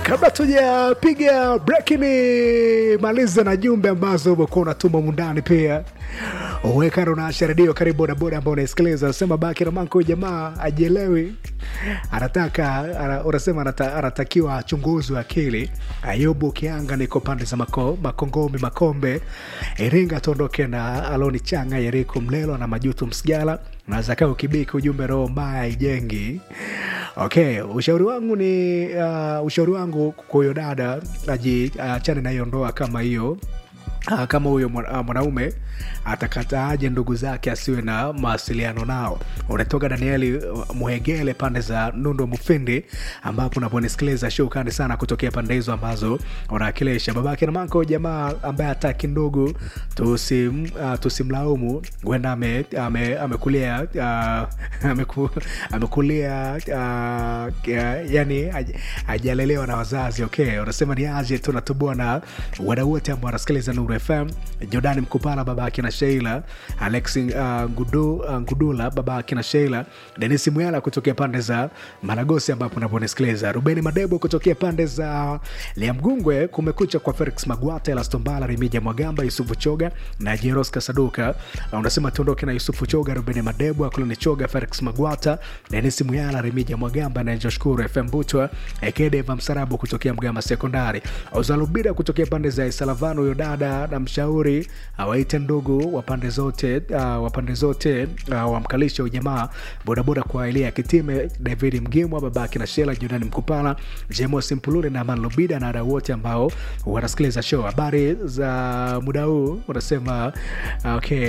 kabla tujapiga breki ni maliza na jumbe ambazo umekuwa unatuma mundani pia uwekana unaasha redio karibu bodaboda ambao unaisikiliza anasema baki ramanko jamaa ajielewi anataka ana, unasema anata, anatakiwa achunguzwe akili ayubu kianga niko pande za mako, makongomi makombe iringa tuondoke na aloni changa yeriko mlelo na majutu msigala na zakao kibiki ujumbe roho mbaya ijengi okay ushauri wangu ni uh, ushauri wangu kwa huyo dada ajiachane uh, na hiyo ndoa kama hiyo Ah, kama huyo mwa- ah, mwanaume atakataaje ndugu zake asiwe na mawasiliano nao unatoka danieli uh, muhegele pande za nundo mufindi ambapo unaponisikiliza shukani sana kutokea pande hizo ambazo unawakilisha babake na manko jamaa ambaye hataki ndugu tusim, uh, tusimlaumu huenda ame, ame, amekulia uh, ameku, amekulia uh, yani aj- ajalelewa na wazazi okay unasema ni aje tunatubua na wadau wote ambao wanasikiliza nuru fm jordani mkupala baba akina sheila alex uh, Ngudu, uh, ngudula baba akina sheila denis mwyala kutokea pande za maragosi ambapo unaponisikiliza rubeni madebo kutokea pande za liamgungwe kumekucha kwa felix magwata elastombala rimija mwagamba yusufu choga na jeros kasaduka Uh, unasema tuondoke na yusufu choga rubeni madebo akulani choga felix magwata denis mwyala rimija mwagamba na joshkuru fm butwa ekedeva msarabu kutokea mgama sekondari ozalubida kutokea pande za isalavano huyo dada na mshauri awaite ndugu wa pande zote uh, wa pande zote uh, wamkalisha ujamaa bodaboda kwa elia kitime david mgimwa babake na shela jordani mkupala jemos mpulule na aman lubida na wadau wote ambao wanasikiliza show habari za muda huu unasema uh, okay,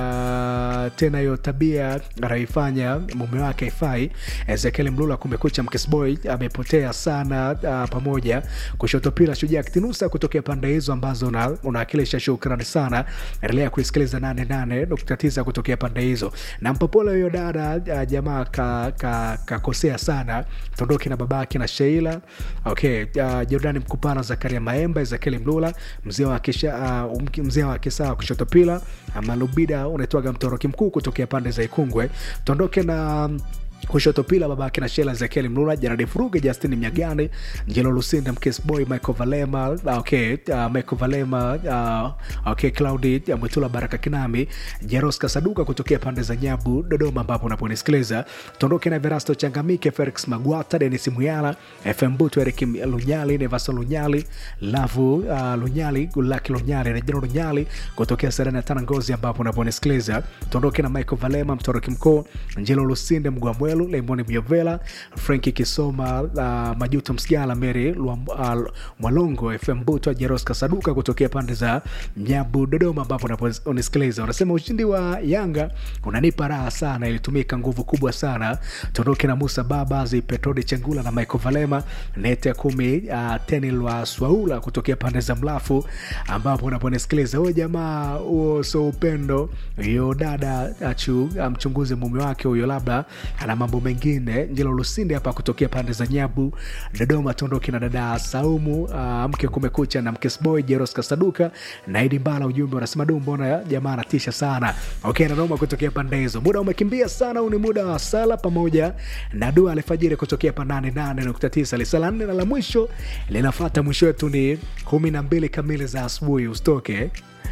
uh, tena hiyo tabia anayoifanya mume wake haifai ezekiel mlula kumekucha mkisboy amepotea sana uh, pamoja kushoto pila shujaa kitinusa kutokea pande hizo ambazo una- unawakilisha shukrani sana endelea kuisikiliza 88.9 kutokea pande hizo na mpopole huyo dada uh, jamaa kakosea ka, kakosea sana tondoki na babake na sheila okay uh, jordani mkupana zakaria maemba ezekieli mlula mzee wa kisha uh, mki- mzee wa kisaa kushoto pila malubida unaitwaga mtoroki mkuu kutokea pande za ikungwe tondoke na kushoto pila babake na shela ezekieli mlula janadi furuge justin mnyagani njelo lusinda mkesboy michael valema okay, uh, michael valema uh, okay, claudi uh, mwitula baraka kinami jeros kasaduka kutokea pande za nyabu dodoma ambapo unaponisikiliza tondoke na verasto changamike felix magwata denis muyala fm butu erik lunyali nevaso lunyali lavu uh, lunyali gulaki lunyali na jeno lunyali kutokea serena ya tana ngozi ambapo unaponisikiliza tondoke na michael valema mtoroki mkuu njelo lusinde mgwamwelu lemoni myovela franki kisoma uh, majuto msigala meri Lwa- uh, mwalongo fm butwa jeros kasaduka kutokea pande za mnyabu dodoma ambapo unaponisikiliza unasema ushindi wa yanga unanipa raha sana ilitumika nguvu kubwa sana tondoke na musa babazi petrodi chengula na michael valema nete ya kumi uh, teni lwa swaula kutokea pande za mlafu ambapo unaponisikiliza huyo jamaa huo so upendo hiyo dada achu mchunguze mume wake huyo labda ana mambo mengine njelo lusinde hapa kutokea pande za nyabu dodoma tondoki na dada saumu uh, mke kumekucha na mkesboy jeros kasaduka naidi mbala ujumbe unasema du mbona jamaa anatisha sana okay nanoma kutokea pande hizo muda umekimbia sana huu ni muda wa sala pamoja na dua alfajiri kutokea pa 88.9 lisala nne na la mwisho linafata mwisho wetu ni kumi na mbili kamili za asubuhi usitoke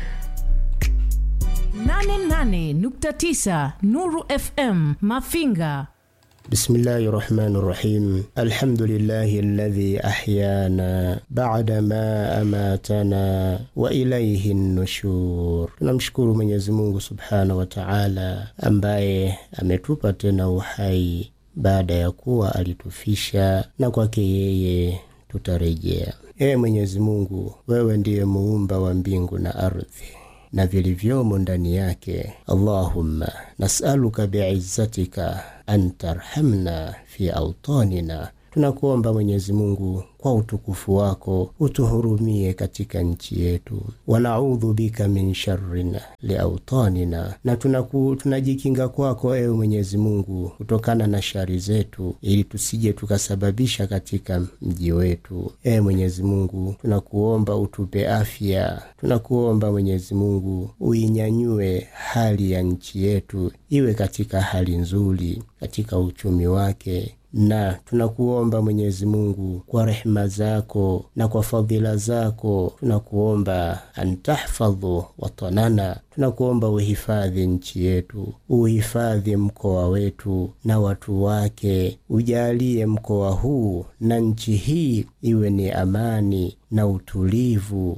88.9 Nuru FM Mafinga. بسم الله الرحمن الرحيم الحمد لله الذي أحيانا بعدما أماتنا وإليه النشور tunamshukuru Mwenyezi Mungu subhanahu wa Ta'ala ambaye ametupa tena uhai baada ya kuwa alitufisha na kwake yeye tutarejea. Ee Mwenyezi Mungu, wewe ndiye muumba wa mbingu na ardhi na vilivyomo ndani yake. Allahumma nasaluka biizzatika an tarhamna fi autanina, tunakuomba Mwenyezi Mungu kwa utukufu wako utuhurumie katika nchi yetu. Wanaudhu bika min sharrin liautanina, na tunaku, tunajikinga kwako ewe Mwenyezi Mungu kutokana na shari zetu, ili tusije tukasababisha katika mji wetu. Ewe Mwenyezi Mungu, tunakuomba utupe afya, tunakuomba Mwenyezi Mungu uinyanyue hali ya nchi yetu iwe katika hali nzuri, katika uchumi wake na tunakuomba Mwenyezi Mungu kwa rehema zako na kwa fadhila zako, tunakuomba antahfadhu watanana, tunakuomba uhifadhi nchi yetu, uhifadhi mkoa wetu na watu wake, ujalie mkoa huu na nchi hii iwe ni amani na utulivu,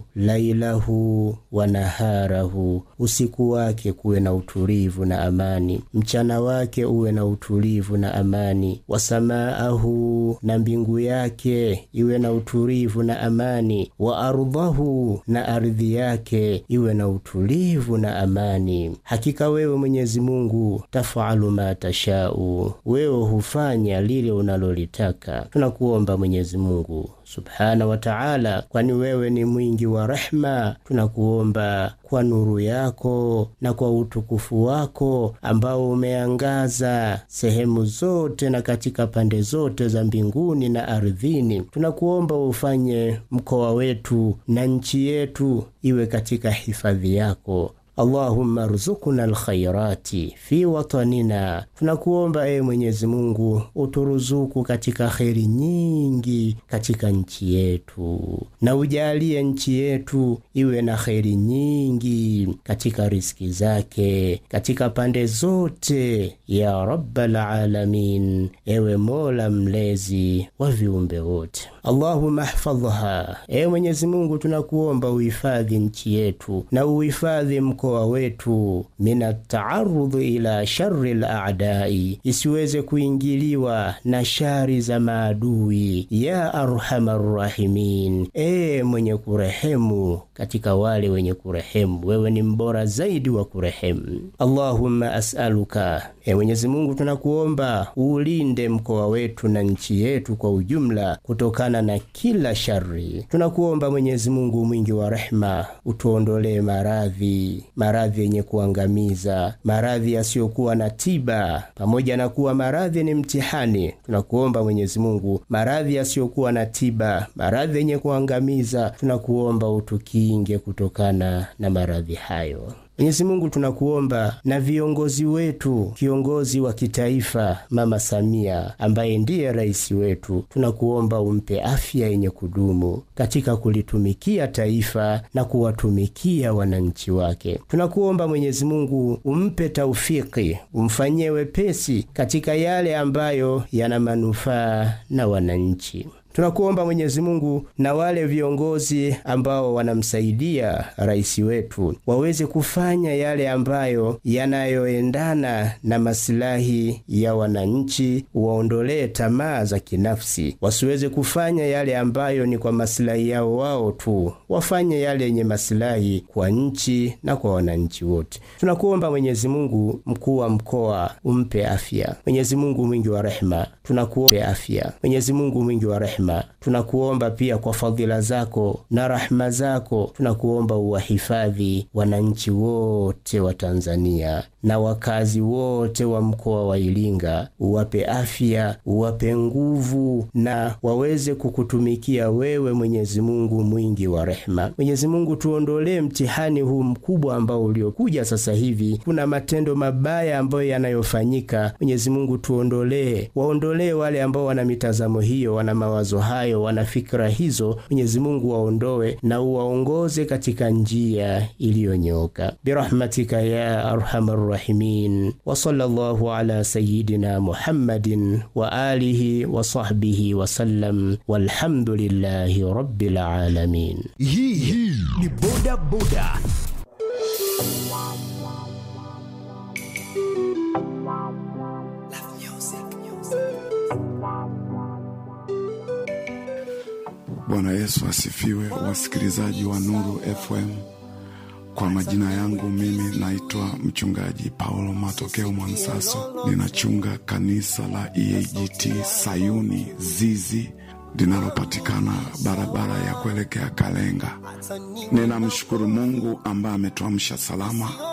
lailahu wa naharahu, usiku wake kuwe na utulivu na amani, mchana wake uwe na utulivu na amani, wasamaahu, na mbingu yake iwe na utulivu na amani, wa ardhahu, na ardhi yake iwe na utulivu na amani. Hakika wewe Mwenyezi Mungu tafalu ma tashau, wewe hufanya lile unalolitaka. Tunakuomba Mwenyezi Mungu subhana wa taala, kwani wewe ni mwingi wa rehma. Tunakuomba kwa nuru yako na kwa utukufu wako ambao umeangaza sehemu zote na katika pande zote za mbinguni na ardhini, tunakuomba ufanye mkoa wetu na nchi yetu iwe katika hifadhi yako. Allahumma ruzukuna alkhairati fi watanina, tunakuomba ee Mwenyezi Mungu uturuzuku katika kheri nyingi katika nchi yetu, na ujalie nchi yetu iwe na kheri nyingi katika riski zake katika pande zote, ya rabbal alamin, ewe Mola mlezi wa viumbe wote. Allahumma hfadhha, ee Mwenyezi Mungu tunakuomba uhifadhi nchi yetu na uhifadhi mkoa wetu mina taarudhi ila shari laadai, isiweze kuingiliwa na shari za maadui. Ya arhamar rahimin, ee mwenye kurehemu katika wale wenye kurehemu, wewe ni mbora zaidi wa kurehemu. Allahumma asaluka, ee Mwenyezi Mungu tunakuomba uulinde mkoa wetu na nchi yetu kwa ujumla kutokana na kila shari. Tunakuomba Mwenyezi Mungu mwingi wa rehema, utuondolee maradhi maradhi yenye kuangamiza, maradhi yasiyokuwa na tiba. Pamoja na kuwa maradhi ni mtihani, tunakuomba Mwenyezi Mungu, maradhi yasiyokuwa na tiba, maradhi yenye kuangamiza, tunakuomba utukinge kutokana na maradhi hayo. Mwenyezi Mungu tunakuomba na viongozi wetu, kiongozi wa kitaifa Mama Samia ambaye ndiye rais wetu, tunakuomba umpe afya yenye kudumu katika kulitumikia taifa na kuwatumikia wananchi wake. Tunakuomba Mwenyezi Mungu umpe taufiki, umfanyie wepesi katika yale ambayo yana manufaa na wananchi. Tunakuomba Mwenyezi Mungu na wale viongozi ambao wanamsaidia rais wetu waweze kufanya yale ambayo yanayoendana na masilahi ya wananchi, waondolee tamaa za kinafsi, wasiweze kufanya yale ambayo ni kwa masilahi yao wao tu, wafanye yale yenye masilahi kwa nchi na kwa wananchi wote. Tunakuomba Mwenyezi Mungu, mkuu wa mkoa umpe afya. Mwenyezi Mungu mwingi wa rehema, tunakuomba afya. Mwenyezi Mungu mwingi wa rehema tunakuomba pia kwa fadhila zako na rahma zako, tunakuomba uwahifadhi wananchi wote wa Tanzania na wakazi wote wa mkoa wa Iringa, uwape afya, uwape nguvu na waweze kukutumikia wewe, Mwenyezi Mungu mwingi wa rehema. Mwenyezi Mungu, tuondolee mtihani huu mkubwa ambao uliokuja sasa hivi. Kuna matendo mabaya ambayo yanayofanyika. Mwenyezi Mungu, tuondolee, waondolee wale ambao wana mitazamo hiyo, wana mawazo hayo, wana fikra hizo. Mwenyezi Mungu, waondoe na uwaongoze katika njia iliyonyoka, birahmatika ya arhamar rahimin wa sallallahu ala sayyidina Muhammadin wa alihi wa sahbihi wa sallam walhamdulillahi rabbil alamin. Hii ni boda boda. Bwana Yesu asifiwe, wasikilizaji wa Nuru FM. Kwa majina yangu mimi naitwa mchungaji Paulo Matokeo Mwansaso, ninachunga kanisa la EAGT Sayuni Zizi linalopatikana barabara ya kuelekea Kalenga. Ninamshukuru Mungu ambaye ametuamsha salama